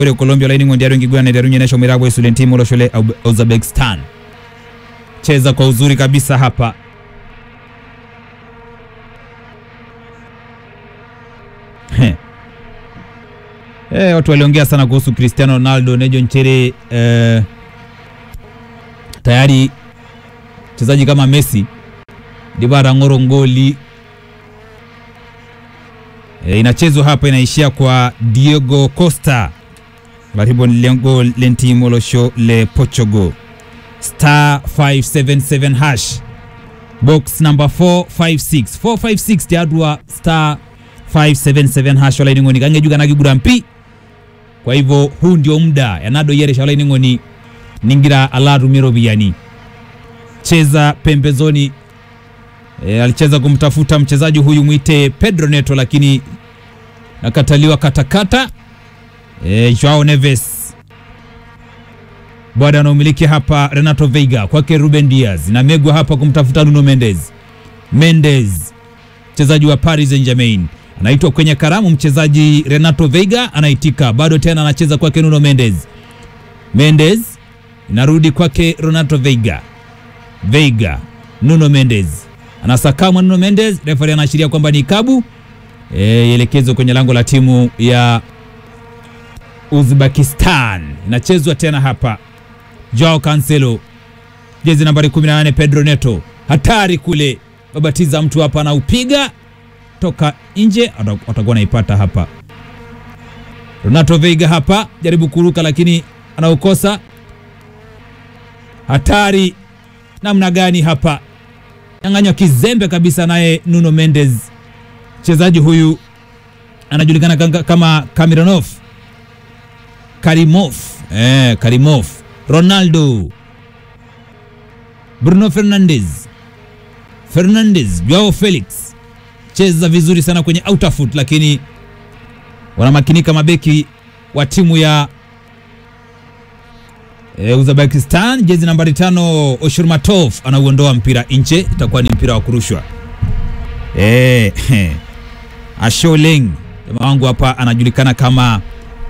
ore Colombia laini ngondi aro ngigwana ndio nyesha mirabo isule timu lo shule Uzbekistan cheza kwa uzuri kabisa hapa He. Eh, watu waliongea sana kuhusu Cristiano Ronaldo Nejo Nchere eh, tayari mchezaji kama Messi Dibara ngoro ngoli e, inachezwa hapa inaishia kwa Diego Costa laribo lengo lentimo losho le Portugal star 577 hash box number 456 456 tiadwa star 577 hash wala ngoni kange juga nagigura mpi kwa hivyo huu ndio muda yanado yere shala ngoni ningira alatu miro biyani cheza pembezoni e, alicheza kumtafuta mchezaji huyu mwite Pedro Neto lakini nakataliwa katakata e, Joao Neves bwana anaumiliki hapa Renato Veiga kwake Ruben Diaz na megwa hapa kumtafuta Nuno Mendes. Mendes mchezaji wa Paris Saint-Germain anaitwa kwenye karamu, mchezaji Renato Veiga anaitika, bado tena anacheza kwake Nuno Mendes. Mendes inarudi kwake Renato Veiga. Veiga, Nuno Mendes anasakama Nuno Mendes, refari anaashiria kwamba ni kabu e, elekezo kwenye lango la timu ya Uzbekistan. Inachezwa tena hapa, Joao Cancelo, jezi nambari 18, Pedro Neto, hatari kule, babatiza mtu hapa, anaupiga toka nje, atakuwa naipata hapa. Renato Veiga hapa jaribu kuruka, lakini anaukosa. Hatari namna gani hapa, nyang'anywa kizembe kabisa, naye Nuno Mendes. Mchezaji huyu anajulikana kama Kamironov Karimov eh, Karimov Ronaldo Bruno Fernandes Fernandes Joao Felix cheza vizuri sana kwenye outer foot, lakini wanamakinika mabeki wa timu ya e, Uzbekistan. Jezi nambari tano Oshurmatov anauondoa mpira nje, itakuwa ni mpira wa kurushwa e, Asholeng jamaa wangu hapa anajulikana kama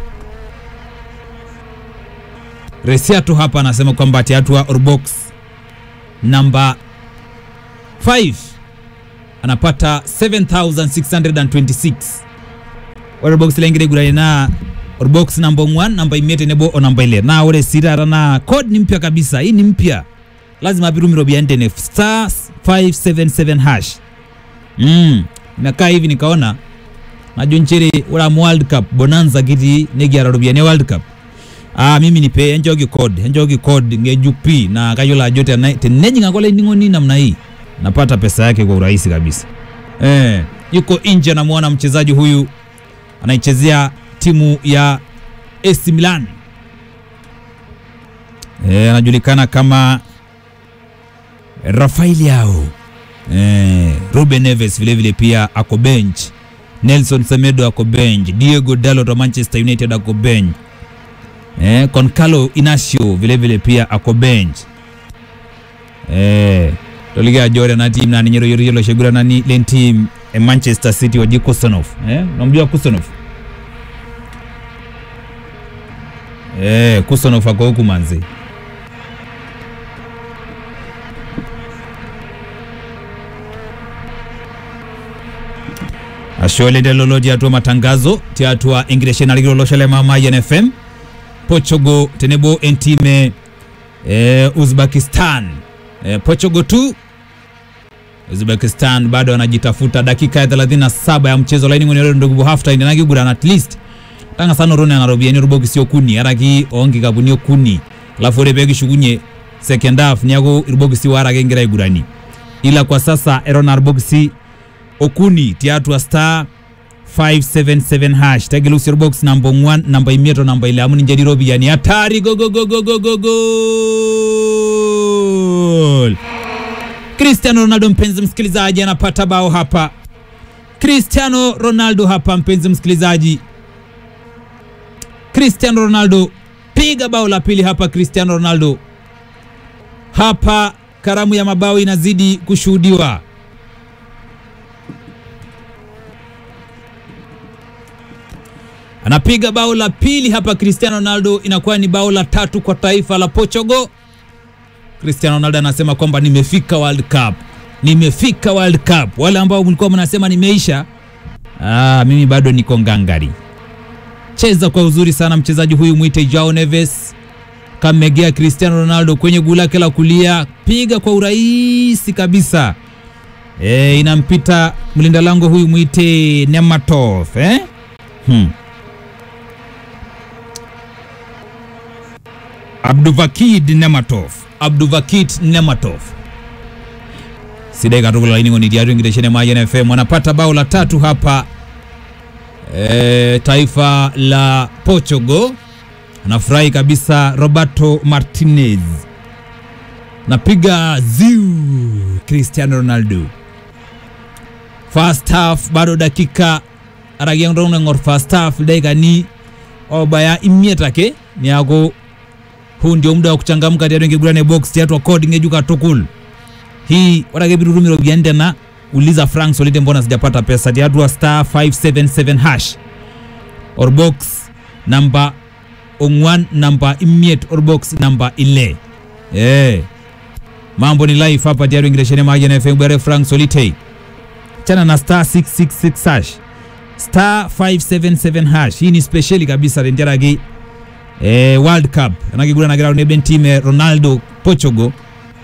Resiato hapa anasema kwamba tiatua Orbox namba 5 anapata 7626 Orbox lengire gurane na Orbox namba 1 namba imete nebo o namba ile na ore sirara na code ni mpya kabisa. Hii ni mpya, lazima apirumiro biandene star 577 hash mm. Nakaa hivi nikaona najo nchere ura World Cup bonanza kiti negiara robiane World Cup Ah, mimi nipe enjogi code enjogi code ngejupi na kayola jote na teneji ngakole ningoni namna hii napata pesa yake kwa urahisi kabisa. Eh, yuko nje namuona mchezaji huyu anaichezea timu ya AC Milan. Eh, anajulikana kama Rafael Yao. Eh, Ruben Neves vile vile pia ako bench. Nelson Semedo ako bench. Diego Dalot wa Manchester United ako bench. Eh, Concalo Inacio vile vile pia ako bench. Eh, toliga jore na team nani nyero yoro yoro shegura nani len team eh, Manchester City waji Kusanov. Eh, unamjua Kusanov? Eh, Kusanov ako huku manzi. ashole ndelolo tiatua matangazo tiatua ingreshe naligiloloshele mama YNFM Portugal tenebo entime e, Uzbekistan e, Portugal tu Uzbekistan bado anajitafuta. Dakika ya 37 ya mchezo laini ngoni ndugu half time nagi gura at least tanga sana rone na robiani ruboki sio kuni araki ongi kabunio kuni alafu ore begi shugunye second half nyago ruboki si wara gengira igurani ila kwa sasa erona ruboki okuni tiatu star 577 hash tagelusi box number 1 namba imieto namba ile amuni njeri robi yani hatari go go go go go go goal Cristiano Ronaldo mpenzi msikilizaji anapata bao hapa Cristiano Ronaldo hapa mpenzi msikilizaji Cristiano Ronaldo piga bao la pili hapa Cristiano Ronaldo hapa karamu ya mabao inazidi kushuhudiwa anapiga bao la pili hapa. Cristiano Ronaldo inakuwa ni bao la tatu kwa taifa la Portugal. Cristiano Ronaldo anasema kwamba nimefika World Cup, nimefika World Cup. Wale ambao mlikuwa mnasema nimeisha, ah, mimi bado niko ngangari. Cheza kwa uzuri sana mchezaji huyu mwite Joao Neves, kamegea Cristiano Ronaldo kwenye guu lake la kulia, piga kwa urahisi kabisa. E, inampita mlinda lango huyu mwite Nematov eh? hmm. Abduvakid Nematov Abduvakid Nematov sidai katukula ini ngoni diario ngireshene Mayan FM wanapata bao la tatu hapa e, taifa la Portugal anafurahi kabisa Roberto Martinez napiga ziu Cristiano Ronaldo first half bado dakika aragiangor first half dakika ni obaya imietake niago huu ndio muda wa kuchangamka tiatu ngigurane box tiatu code ngejuka tukul hii warage birurumiro biandena uliza Frank Solite mbona sijapata pesa tiatu wa star 577 hash or box namba ongwan namba imiet or box namba ile eh mambo ni live hapa tiatu ngireshene maji na FM bere Frank Solite chana na star 666 hash star 577 hash hii ni speciali kabisa renjaragi eh, World Cup anakigura na ground eben team Ronaldo Portugal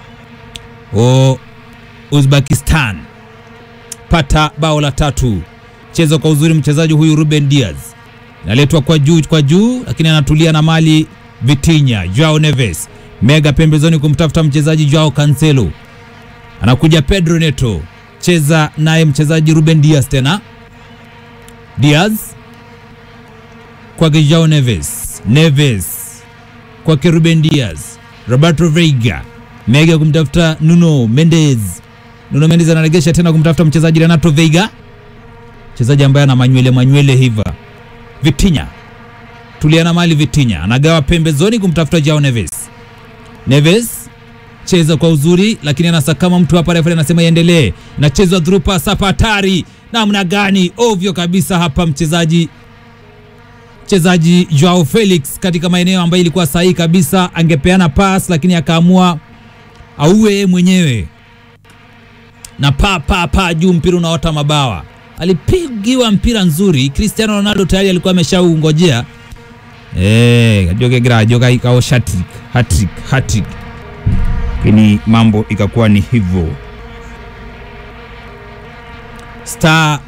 o Uzbekistan pata bao la tatu chezo kwa uzuri mchezaji huyu Ruben Diaz naletwa kwa juu kwa juu lakini anatulia na mali Vitinha Joao Neves mega pembezoni kumtafuta mchezaji Joao Cancelo anakuja Pedro Neto cheza naye mchezaji Ruben Diaz tena Diaz kwake Joao Neves Neves kwake Ruben Diaz Roberto Veiga mega kumtafuta Nuno Mendes Nuno Mendes anaregesha tena kumtafuta mchezaji Renato Veiga mchezaji ambaye ana manywele manywele hiva Vitinha tuliana mali Vitinha anagawa pembezoni kumtafuta Joao Neves Neves cheza kwa uzuri lakini anasakama mtu hapa, refa anasema iendelee. Nachezwa through pass hapa, hatari namna gani! Ovyo kabisa hapa, mchezaji mchezaji Joao Felix katika maeneo ambayo ilikuwa sahihi kabisa, angepeana pass lakini akaamua auwe yeye mwenyewe na pa pa pa juu, mpira unaota mabawa. Alipigiwa mpira nzuri, Cristiano Ronaldo tayari alikuwa ameshaungojea eh, ajoke gra ajoka ikao hat-trick hat-trick hat-trick lakini mambo ikakuwa ni hivyo. Star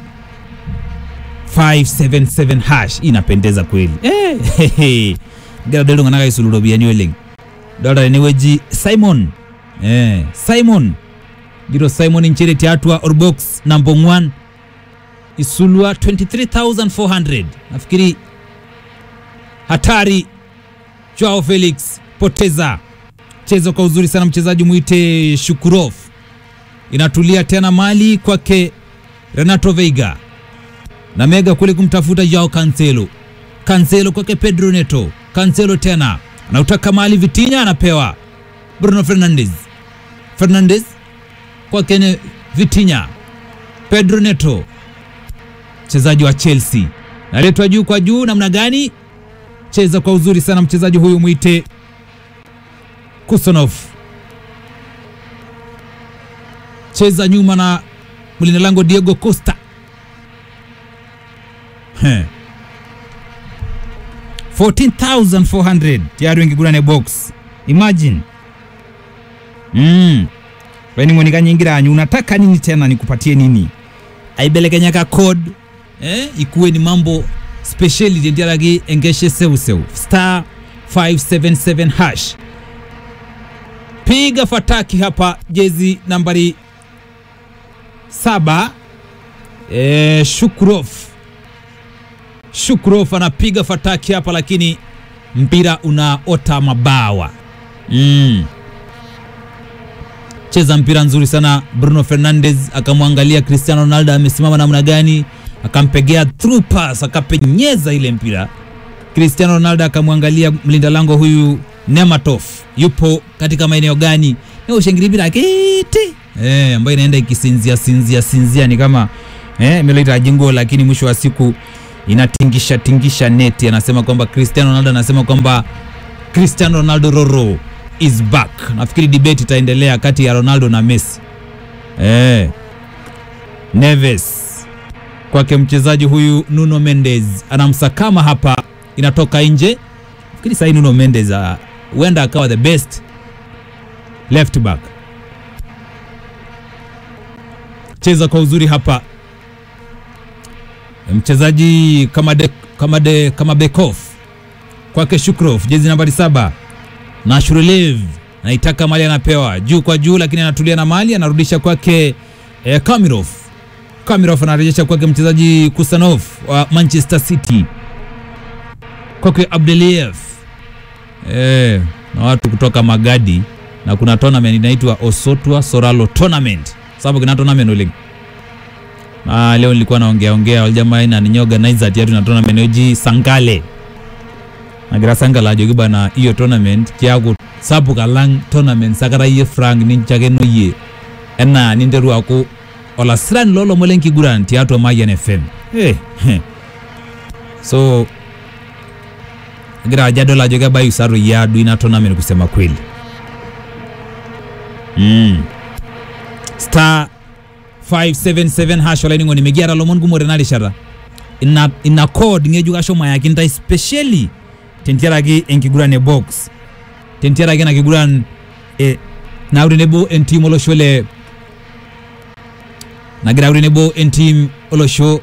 577 hash inapendeza kweli eh, hehe. gara delo ngana kai suludo biani oleng dora ni weji Simon eh, Simon giro Simon inchere tiatwa or box number 1 isulwa 23400 nafikiri hatari Joao Felix poteza chezo kwa uzuri sana mchezaji mwite Shukurov, inatulia tena mali kwake Renato Veiga na mega kule kumtafuta Joao Cancelo. Cancelo kwake Pedro Neto. Cancelo tena anautaka mali, Vitinha anapewa Bruno Fernandes. Fernandes kwake Vitinha. Pedro Neto mchezaji wa Chelsea naletwa juu kwa juu, namna gani? Cheza kwa uzuri sana mchezaji huyu mwite Kusanov cheza nyuma na mlinda lango Diego Costa. He. 14400 tayari wengigurane box imagine mm. weni monika nyingiranyu unataka nini tena nikupatie nini aibelekenyaka code eh? ikuwe ni mambo speciali tendiaragi engeshe seuseu star 577 hash piga fataki hapa jezi nambari saba e, Shukrov Shukrov anapiga fataki hapa, lakini mpira unaota mabawa mm. Cheza mpira nzuri sana Bruno Fernandes akamwangalia Cristiano Ronaldo amesimama namna gani, akampegea through pass, akapenyeza ile mpira. Cristiano Ronaldo akamwangalia mlinda lango huyu Nematov yupo katika maeneo gani, ushengiribira kiti eh, ambayo inaenda ikisinzia sinzia sinzia, ni kama eh, imeleta jingo, lakini mwisho wa siku inatingisha tingisha neti. Anasema kwamba Cristiano Ronaldo anasema kwamba Cristiano Ronaldo Roro is back. Nafikiri debate itaendelea kati ya Ronaldo na Messi. Eh. Neves kwake mchezaji huyu Nuno Mendes anamsakama hapa, inatoka nje. Nafikiri sasa Nuno Mendes huenda uh, akawa the best left back. Cheza kwa uzuri hapa mchezaji kama de, kama de, kama Bekov kwake Shukrov, jezi nambari saba na Shurulev naitaka mali anapewa juu kwa juu, lakini anatulia na mali anarudisha kwake eh, Kamirov. Kamirov anarejesha kwake mchezaji Kusanov wa Manchester City, kwake Abdeliev eh, na watu kutoka Magadi, na kuna tournament inaitwa Osotwa Soralo Tournament, sababu kuna tournament uling Ah, leo nilikuwa naongea ongea wale jamaa ina ninyo organize ati tuna tournament yoji Sangale. Nagira Sangala jogi bana hiyo tournament kiago sabu kalang tournament sakara ye frank ni chage no ye. Ena ninderu ako ola sran lolo molenki guran tiato Mayan FM. Eh. Hey. So Gira jado la joga bayu saru ya du ina tournament kusema kweli. Mm. Star 577 hash wala ningo nimegiara lomon gumore nali shara ina ina code ngeju gasho maya kinta especially tentiara gi enkiguran e box tentiara gi na kiguran e na urine bo en team olo shole na gira urine bo en team olo show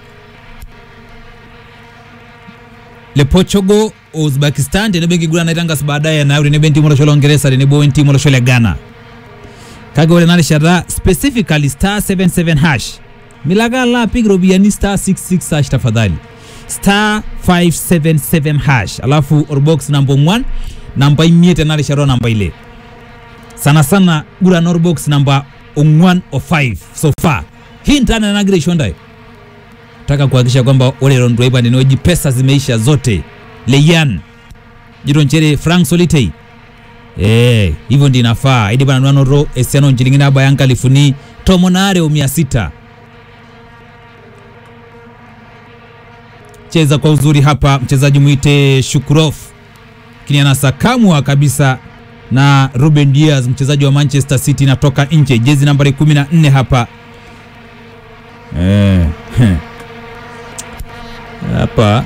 le Portugal Uzbekistan tene bengi gurana itangas baadaye na urine ben team olo shole Uingereza tene bo en team olo shole Ghana kage ore nali shara specifically star 77 hash milaga la pigro biani star 66 hash tafadhali star 577 hash alafu orbox number 1 namba imiete nali shara namba ile sana sana gura norbox namba 1 o 5 so far hii ntana nagire shondai taka kuhakikisha kwamba ole rondo ipa ninoji pesa zimeisha zote leyan jironchere frank solitei Eh, hivyo ndi inafaa idi bana nwanoro esiano nchilingini aba yankalifuni tomonare umia sita cheza kwa uzuri hapa mchezaji mwite Shukurov kini anasakamwa kabisa na Ruben Diaz mchezaji wa Manchester City natoka nje jezi nambari 14 hapa eh, hapa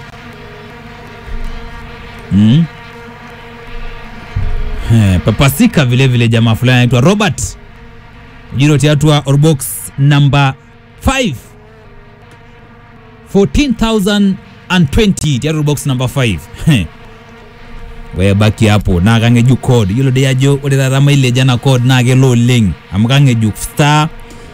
mm. Eh, papasika vile vile jamaa fulani anaitwa Robert jiro tiatua orbox number 5 14020 tiatua orbox number 5 wewe baki hapo na kangeju code yilo de yajo ore rama ile jana code na ke low link amkangeju star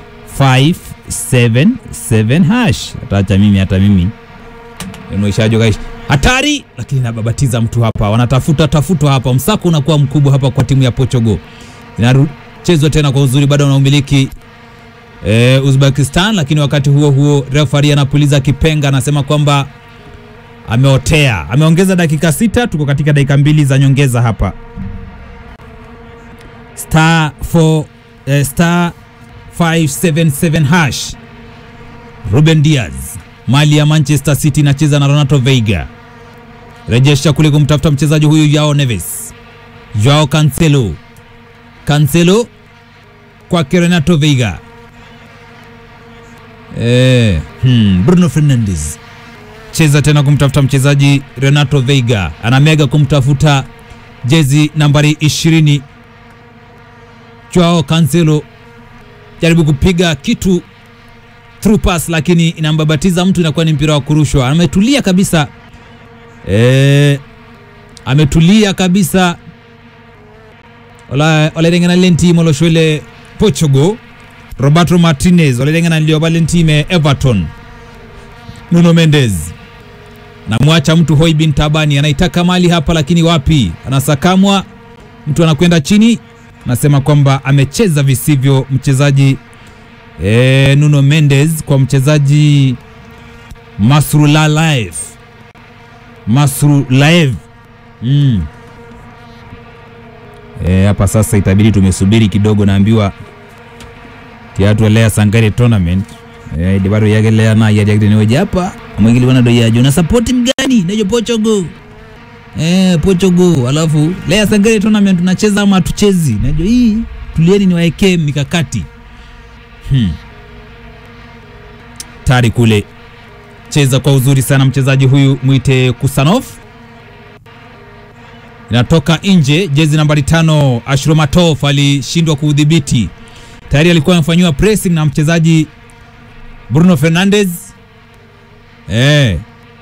577 hash hata mimi hata mimi enoishajo guys hatari lakini nababatiza mtu hapa, wanatafuta tafutwa hapa, msako unakuwa mkubwa hapa kwa timu ya Portugal. Inachezwa tena kwa uzuri, bado wanaumiliki e, Uzbekistan, lakini wakati huo huo referee anapuliza kipenga, anasema kwamba ameotea, ameongeza dakika sita. Tuko katika dakika mbili za nyongeza hapa. Star 4 eh, star 577 hash Ruben Diaz mali ya Manchester City inacheza na Renato Veiga rejesha kule kumtafuta mchezaji huyu Joao Neves, Joao Cancelo, Cancelo kwake Renato Veiga eh, hmm, Bruno Fernandes cheza tena kumtafuta mchezaji Renato Veiga, anamega kumtafuta jezi nambari 20 Joao Cancelo, jaribu kupiga kitu through pass, lakini inambabatiza mtu, inakuwa ni mpira wa kurushwa. Ametulia kabisa e, ametulia kabisa ola olerengana lentime oloshwele Portugal Roberto Martinez olerengana lioba lentime Everton Nuno Mendes namwacha mtu Hoi bin Tabani anaitaka mali hapa, lakini wapi, anasakamwa mtu anakwenda chini, anasema kwamba amecheza visivyo mchezaji e, Nuno Mendes kwa mchezaji Masrulalaev Masrulaev mm. E, hapa sasa itabidi tumesubiri kidogo, naambiwa tiatu lea sangare tournament e, dibaro yagelea na yadiagdeneweji hapa amwekilikwana doi ajo na support mgani nejo Portugal eh, Portugal alafu lea sangere tournament tunacheza ama tuchezi najo hii tulieni niwaekee mikakati hmm. tari kule cheza kwa uzuri sana mchezaji huyu mwite Kusanov inatoka nje jezi nambari tano Ashromatov alishindwa kuudhibiti tayari alikuwa amefanyiwa pressing na mchezaji Bruno Fernandes eh.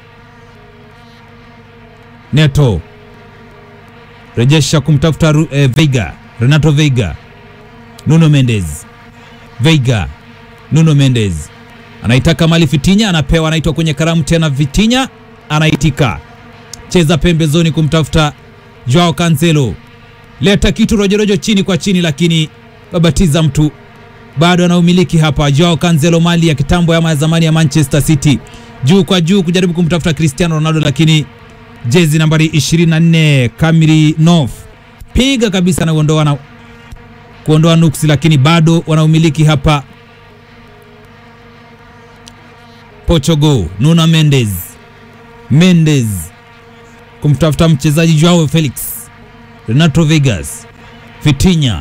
Neto rejesha kumtafuta Ru- eh, Veiga Renato Veiga Nuno Mendes Veiga Nuno Mendes anaitaka mali Fitinya anapewa anaitwa kwenye karamu tena Fitinya anaitika cheza pembezoni kumtafuta Joao Cancelo leta kitu rojorojo chini kwa chini lakini babatiza mtu bado anaumiliki hapa Joao Cancelo mali ya kitambo ama ya zamani ya Manchester City juu kwa juu kujaribu kumtafuta Cristiano Ronaldo lakini jezi nambari 24 Kamiri Nov piga kabisa na kuondoa na kuondoa nuksi, lakini bado wanaumiliki hapa Portugal. Nuno Mendes Mendes kumtafuta mchezaji Joao Felix, Renato Vegas, Vitinha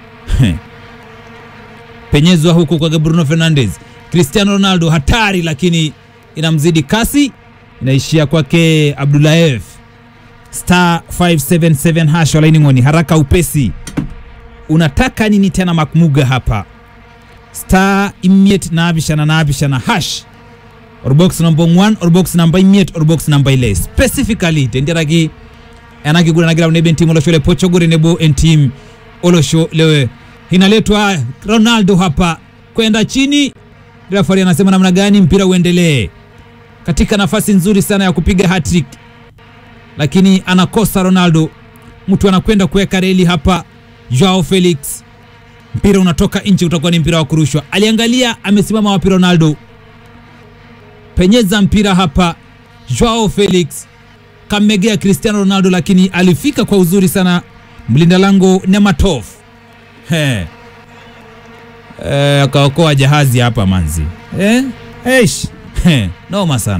penyezwa huku kwa Bruno Fernandes, Cristiano Ronaldo hatari, lakini inamzidi kasi, inaishia kwake Abdulaev star 577 hash walaining'oni, haraka upesi. Unataka nini tena Makmuga hapa? star imiet naapishana naapishana hash or box number 1 or box number imiet or box number ile specifically tendiaraki enakiguranagira nebe ntim olosho le Portugal nebo entim olosho le inaletwa Ronaldo hapa kwenda chini. Referee anasema namna gani mpira uendelee, katika nafasi nzuri sana ya kupiga hat-trick, lakini anakosa Ronaldo. Mtu anakwenda kuweka reli hapa, Joao Felix, mpira unatoka nje, utakuwa ni mpira wa kurushwa. Aliangalia, amesimama wapi Ronaldo, penyeza mpira hapa, Joao Felix kammegea Cristiano Ronaldo, lakini alifika kwa uzuri sana mlinda lango Nematov He. Eh, akaokoa jahazi hapa manzi eh? Eish. He. Noma sana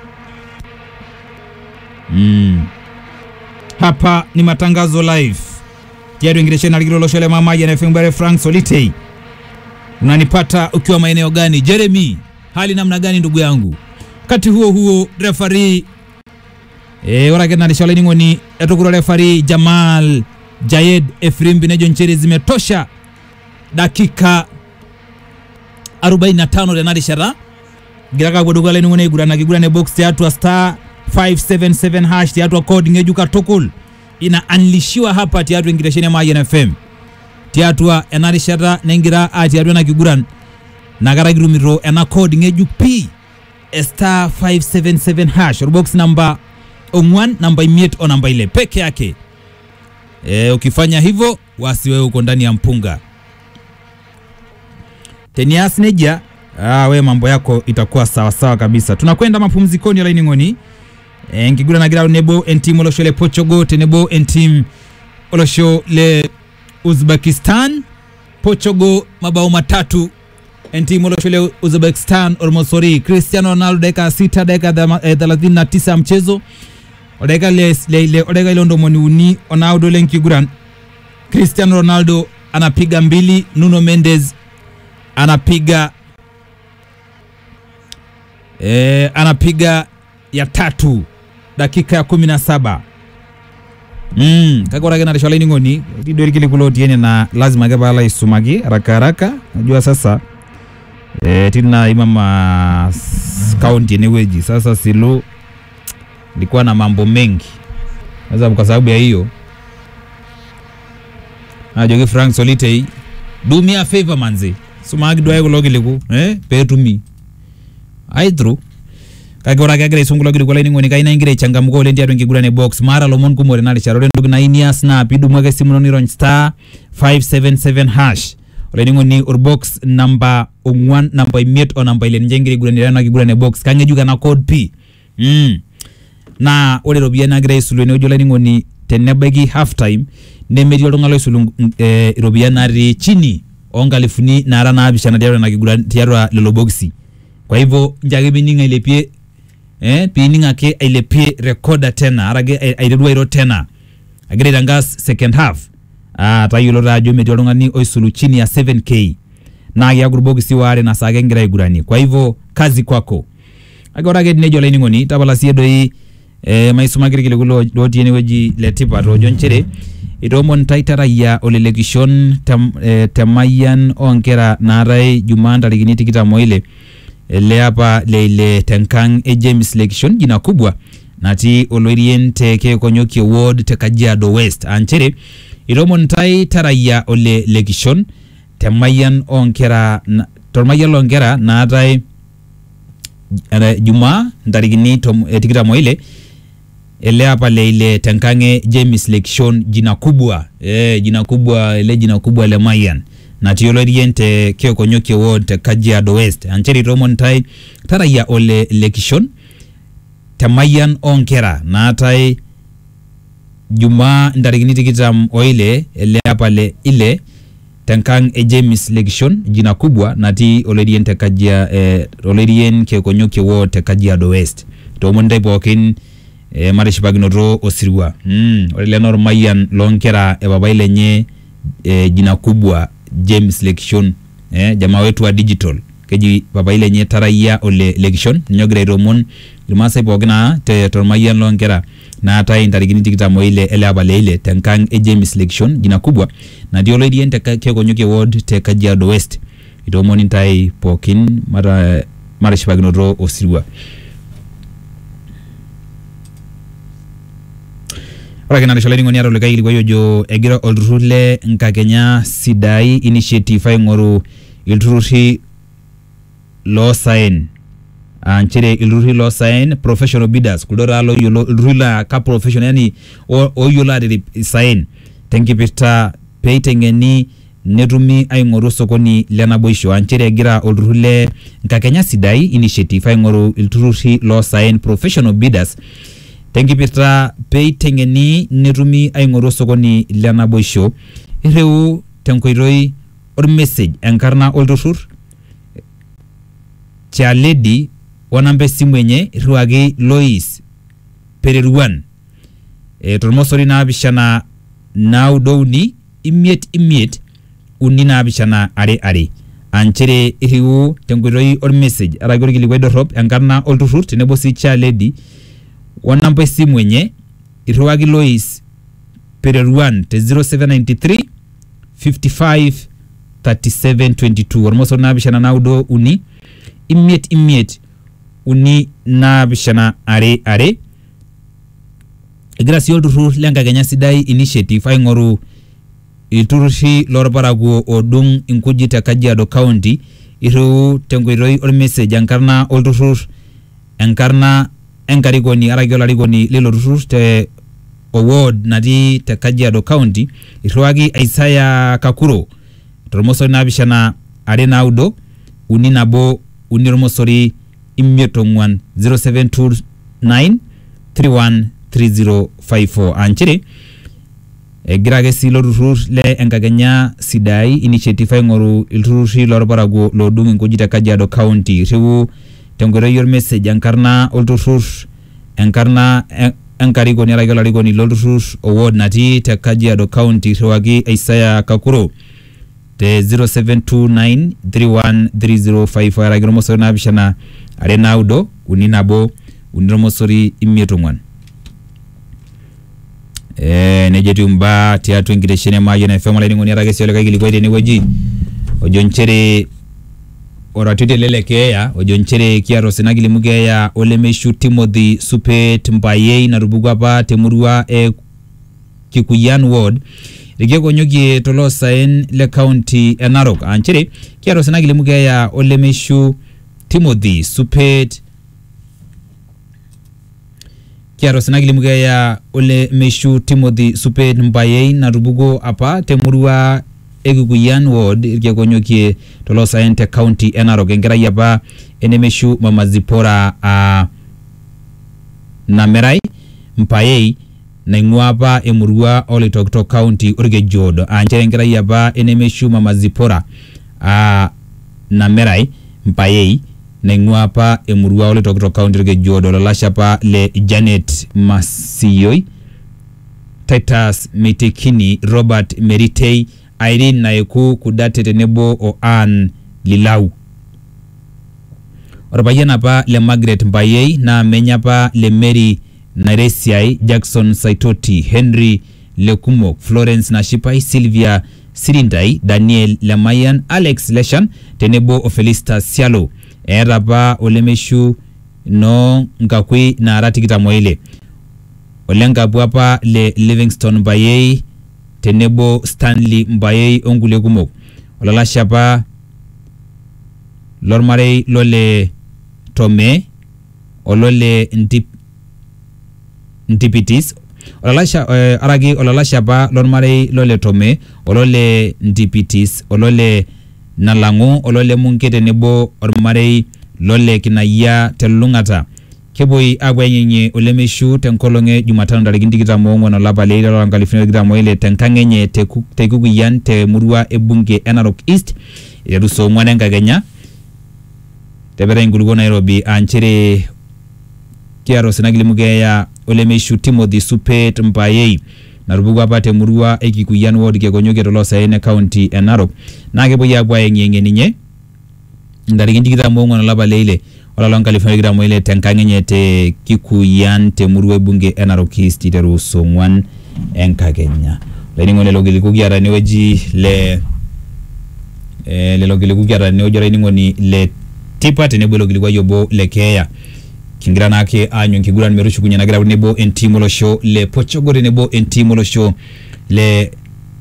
mm. Hapa ni matangazo live tiari wengiresheni aligiroloshole mamaji anafembare Frank Solitei, unanipata ukiwa maeneo gani? Jeremy, hali namna gani ndugu yangu? Wakati huo huo refari e, warakenanishwalening'oni etukuro refari Jamal Jayed Efrimbi nejo nchere zimetosha dakika 45 renari shara giraka gwoduga leni ngone igurana gigurane box tiatwa star 577 hash tiatwa code ngejuka tokul ina anlishiwa hapa tiatwa ingiresheni ama INFM tiatwa enari shara nengira a tiatwa na kiguran nagara girumiro ena code ngejuk p star 577 hash or box number ongwan namba imiet o namba ile peke yake E, ukifanya hivyo wasi wewe uko ndani ya mpunga Tenias Neja. Ah, we mambo yako itakuwa sawa sawa kabisa. Tunakwenda mapumzikoni ya laini ngoni. E, ngigura na gira nebo entim olosho le Portugal tenebo entim olosho le Uzbekistan. Portugal mabao matatu entim olosho le Uzbekistan Ormosori Cristiano Ronaldo dakika sita dakika thelathini na tisa ya mchezo odeka le, le, le odeka ile ndomoni uni onaudo lenkiguran Cristiano Ronaldo anapiga mbili, Nuno Mendes anapiga e, anapiga ya tatu dakika ya kumi na saba mm, kakorakenarishwalaining'oni tidorikili kulotiene na lazima kepala isumaki haraka haraka najua sasa e, tina imama kaunti eneweji sasa silu ilikuwa na mambo mengi sasa kwa sababu ya hiyo ajoki Frank Solitei do me a favor manzi sumagi dwaye kulogiliku eh petumi ai through kake ora kagira isungulogili kula ining'oni kaina ingira ichangamuka ole ndiatu ngigurane box mara lomon kumore nali charole ndugu na inia snap idu mwake simu noniro star 577 hash ole ning'oni or box namba ongwan namba imiet o namba ile njengiri gurane na kigurane box kangejuka na code p mm na ore ropiyiani nagira aisulu enewueji olainining'oni tenebaiki half time nemetii oltung'ani loisulu eh, iropiyiani natii chini onkalifuni naara naapishana tiatua ina kiguran tiatua lelo bokisi kwa hivyo njo ake pining ailepie eh, piining ake ailepie recorder tena arake ai- aiteru airo tena agira aitangas second half ah, tayiolo taa ajo metii oltung'ani oisulu chini ya 7k naa kiaku irbokisi waare na saa kengira aiguranie kwa hivyo kazi kwako ake ore ake tenejo olainining'oni tapala siye doi eh, maisumaki irkiliku lo- lotii enewueji letipat oojo nchere itoomon taitarayiaa olelekishon tem, eh, temayian oonkera naatae jumaa ntarikini tikitam oile ele apa leile tenkang e James Lekishon jina kubwa natii oloirien te Keekonyokie ward te Kajiado West aa nchere itoomon ntae tarayia ole Lekishon temayian oonkera na- tormayian loonkera naatae eh, jumaa ntarikini tom- eh, tikitam oile ele apa leile tenkang e James Lekishon jina kubwa eh, jina kubwa ele jina kubwa le Mayan natii oloirien te Keekonyokie ward te Kajiado West anchere itoomon ntae tarayia ole Lekishon temayian oonkera naatae jumaa ntarikini tikitam oile ele apa le ile tenkang e James Lekishon jina kubwa natii oloirien te Kajia eh, oloirien Keekonyokie ward te Kajiado West toomon ntae pookin eh, matishipakinoto osirua mm, ore ele naa ormayian loonkera e papai lenye eh, jina kubwa James Lekishon eh, jamaa wetu wa digital keji papai lenye tarayia ole Lekishon ninye ogira aitoomon irmaasai pookin naa te tormayian loonkera naatae ntarikini tikitam oile ele apa leile tenkang e James Lekishon jina kubwa natii oloirien te Ka- Keekonyokie ward te Kajiado West itoomoni ntae pookin mata matishipakinoto osirua ore ake narisho laining'oni aata olikae kilikuai ojo egira olturrur le nkakenya sidai initiative aing'oru ilturrurri loosaen aa nchere ilturrurri loosaen professional bidders kuldo taa loyiolo ilturrurri laa ka professional yani o- ooyiolo aatirip isaen tenkipirta peiteng'eni netumi aing'oru sokoni le naboisho aa nchere egira olturrur le nkakenya sidai initiative aing'oru ilturrurri loosaen professional bidders tenkipirta peiteng'eni netumi aing'oru osokoni le naboisho irriu tenkoitoi ormessage enkarna olturrur chaledi onamba esimu enye irriwaki lois pereruan e, tormosori naapishana naudo uni imiet imiet uni naapishana are are aa nchere irriu tenkoitoi ormessage araki orkilikuai dorrop enkarna olturrur tenebo sii chaledi onamba esimu enye irriwaki lois pereruan te 0793 55 3722 ormosor naapishana naudo uni imiet imiet uni naapishana are are egira sii olturrur lenkakenya sidai initiative aing'oru ilturrurri lorparakuo oodung inkujit te kajiado county irriu tenkoitoi ormessage enkarna olturrur enkarna enkarikoni araki olarikoni lilo turrur te award natii te kajiado county irriwaki isaya kakuro tormosori naapishana are naudo uni nabo uni ormosori imiet ong'uan 0729 313054 aa nchere egira ake sii ilo turrur le enkakenya sidai initiative aing'oru ilturrurri lorparakuo loodung inkujit te kajiado county irriu tenkoitoi ormessage enkarna olturrur enkarna e- enkarikoni araki olarikoni lolturrur award natii te kajiado county irriwaki isaya kakuro te 0729313054 araki ormosori naapishana are naudo uni nabo uni ormosori imiet ong'uan Eh, nejia etiu imbaa tiatua enkitesheni e Mayian FM olainining'oni eeta ake sii olikae kilikuai tenewueji ojo nchere oratioti ele le keeya ojo nchere kiata osina kilimu keeya olemeishu Timothy Supet Mbayei natupukuo apa temurua e Kikuyan ward irkeekonyokie toloosaen le county e Narok aa nchere kiata osina kilimu keeya olemeishu Timothy Supet kiata osina kilimu keeya ole meishu Timothy Supet Mbayei natupukuo apa temurua e Kikuyan ward irkeekonyokie toloosaen te county e Narok enkerai apa enemeishu Mama Zipora uh, Namerai Mpayei naing'ua apa emurua oloitokitok county orkejoodo aa nchere enkerai apa enemeishu Mama Zipora uh, Namerai Mpayei naing'ua apa emurua oloitokitok kaunti orkejuodo olalashe apa le janet masioi titus meitekini robert meritei irene naeku kudate tenebo o ann lilau orpayian apa le margaret mbayei naa menye apa le mary nairesiai jackson saitoti henry lekumok florence nashipai sylvia sirindai daniel lemayian alex leshan tenebo o felista sialo eeta apa olemeishu noo nkakui naara tikitam oile ole nkapu apa le livingston mbayei tenebo stanley mbayei onkulie kumok olalashe apa lormarei lole tome olole ntip, ntipitis olalasha eh, araki olalashe apa lormarei lole tome olole ntipitis olole nalang'u olole munke tenebo ormarei lole kinayia telulung'ata kepuoi apuo aing'eng'ie olemeishu tenkolong e jumatano ntarikini tikitam oong'uan olapa leile lolapa nkalifuni tikitam oile tenkang enye te Ku- te kikuyian temurua ebunge e narok east iteru saa ong'uan enkakenya tepetai inkulukuok nairobi aa nchere kiata osina kilimu keeya olemeishu timothy supet mbayei natupukuo apa temurua e kikuyian ward kekonyokie toloosaen e kaunti e narok naa kepuoi apuo aeng'ieng'ie ninye ntarikini tikitam oong'uan olapa leile olapa loonkalifuni tikitam oile tenkang enye te kikuyian temurua ebunge e narok east iteru saa ong'uan enkakenya olainining'oni lelo kiliku kiata tenewueji le eh, lelo kiliku kiata tenewueji olainining'oni le tipa tenebo ilo kilikuai obo le keeya kingira naake aanyu enkiguran metushukunye nagira tenebo entim olosho le portugal tenebo entim olosho le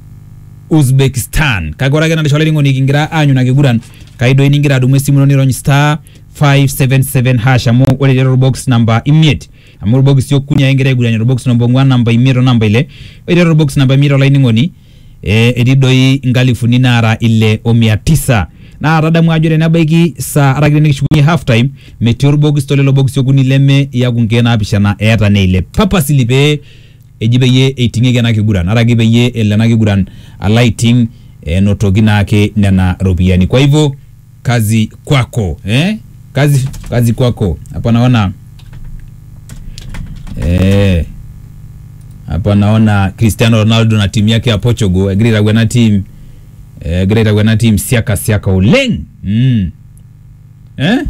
uzbekistan kake ore ake natisho olainining'oni kingira aanyu ina kiguran kaidoi ningira adumu esimu ino nirony star 577 hash amu ore tiatua box namba imiet amu irbokisi okuni ake ingira aiguranie orbox namba ong'uan namba imiet o namba ile ore tiatua orbox namba imiet olainining'oni eh, etii doi inkalifuni naara ile o mia tisa naa tadamu ajo tenebaiki saa araki tenikishukunye half time metii orbokis tolelo bokisi okuni leme iaku nkeek naapishana eeta neile papasili pee eji peyie eiting'ieki ena kiguran araki peyie elo ena kiguran alo aiting enotoki naake nena ropiyiani kwa hivyo kazi kwako eh? kazi, kazi kwako hapa naona eh, hapa naona cristiano ronaldo na timu yake ya portugal egira aitaku ena team eh, egira aitaku ena team siaka siaka oleng mm. eh?